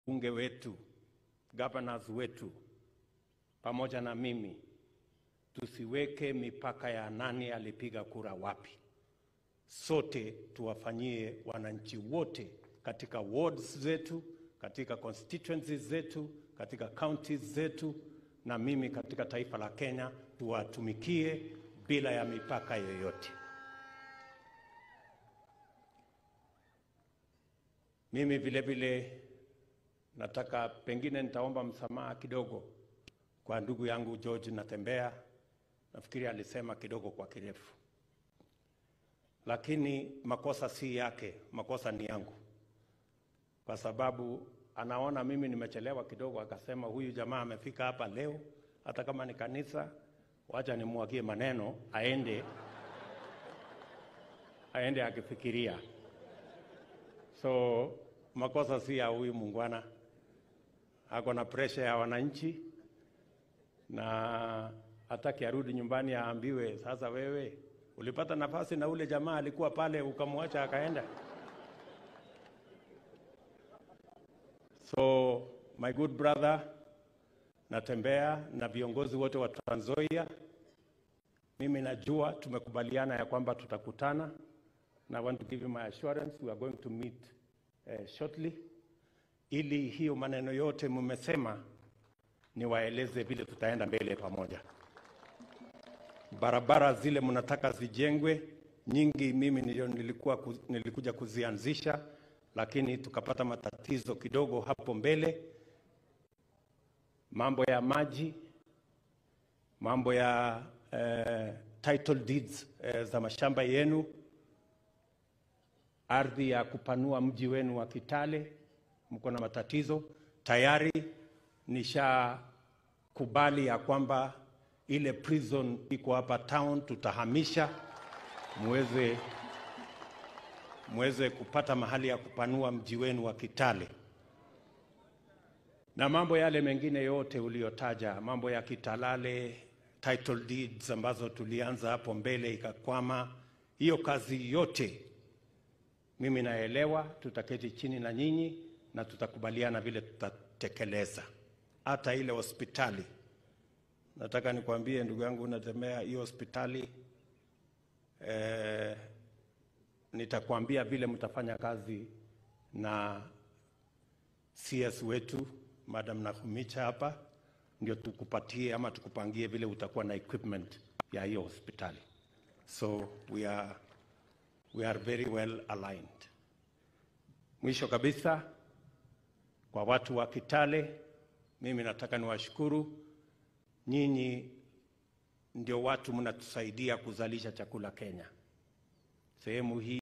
bunge wetu, governors wetu pamoja na mimi tusiweke mipaka ya nani alipiga kura wapi. Sote tuwafanyie wananchi wote katika wards zetu, katika constituencies zetu, katika counties zetu, na mimi katika taifa la Kenya, tuwatumikie bila ya mipaka yoyote. Mimi vile vile nataka pengine nitaomba msamaha kidogo kwa ndugu yangu George Natembea. Nafikiri alisema kidogo kwa kirefu, lakini makosa si yake, makosa ni yangu, kwa sababu anaona mimi nimechelewa kidogo, akasema huyu jamaa amefika hapa leo, hata kama ni kanisa, wacha nimwagie maneno aende aende akifikiria. So makosa si ya huyu muungwana, ako na presha ya wananchi na hataki arudi nyumbani aambiwe, sasa wewe ulipata nafasi na ule jamaa alikuwa pale ukamwacha akaenda. So my good brother Natembea na viongozi wote wa Trans Nzoia, mimi najua tumekubaliana ya kwamba tutakutana, na I want to give you my assurance we are going to meet uh, shortly, ili hiyo maneno yote mmesema niwaeleze vile tutaenda mbele pamoja. Barabara zile mnataka zijengwe nyingi, mimi ndio nilikuwa ku, nilikuja kuzianzisha, lakini tukapata matatizo kidogo hapo mbele, mambo ya maji, mambo ya eh, title deeds eh, za mashamba yenu, ardhi ya kupanua mji wenu wa Kitale, mko na matatizo tayari nishakubali ya kwamba ile prison iko hapa town tutahamisha, muweze muweze kupata mahali ya kupanua mji wenu wa Kitale, na mambo yale mengine yote uliyotaja, mambo ya Kitalale title deeds ambazo tulianza hapo mbele ikakwama, hiyo kazi yote mimi naelewa. Tutaketi chini na nyinyi na tutakubaliana vile tutatekeleza hata ile hospitali. Nataka nikwambie ndugu yangu Natembea, hiyo hospitali eh, nitakwambia vile mtafanya kazi na CS wetu Madam Nakhumicha hapa, ndio tukupatie ama tukupangie vile utakuwa na equipment ya hiyo hospitali. So we are, we are very well aligned. Mwisho kabisa kwa watu wa Kitale, mimi nataka niwashukuru nyinyi, ndio watu mnatusaidia kuzalisha chakula Kenya. Sehemu hii